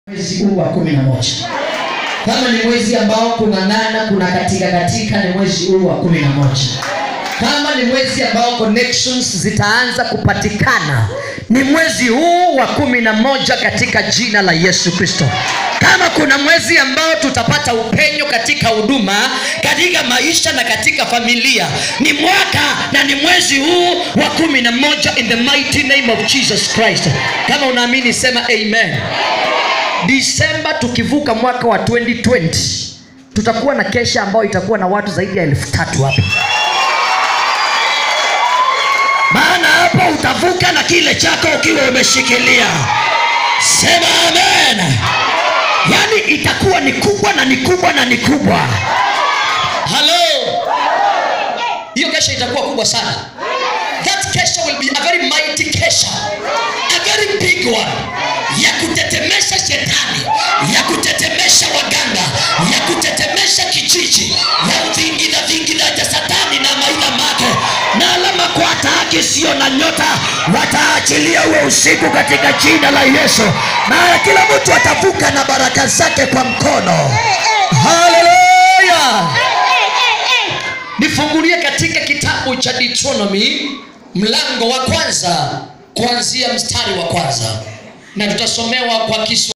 mwezi huu wa kumi na moja kama ni mwezi ambao kunang'ana kuna katika katika ni mwezi huu wa kumi na moja kama ni mwezi ambao connections zitaanza kupatikana ni mwezi huu wa kumi na moja katika jina la yesu kristo kama kuna mwezi ambao tutapata upenyo katika huduma katika maisha na katika familia ni mwaka na ni mwezi huu wa kumi na moja in the mighty name of jesus christ kama unaamini sema amen disemba tukivuka mwaka wa 2020 tutakuwa na kesha ambayo itakuwa na watu zaidi ya elfu tatu hapa maana hapo utavuka na kile chako ukiwa umeshikilia sema amen yaani itakuwa ni kubwa na ni kubwa na ni kubwa halo hiyo kesha itakuwa kubwa sana that kesha will be a very mighty kesha a very big one ya kutetemesha shetani ya kutetemesha waganga ya kutetemesha kijiji ya vingina vingina cha satani na maina make na alama kwa taaki sio na nyota wataachilia uwe usiku katika jina la yesu na kila mtu atavuka na baraka zake kwa mkono haleluya nifungulie katika kitabu cha deuteronomy mlango wa kwanza kuanzia mstari wa kwanza na tutasomewa kwa kiswa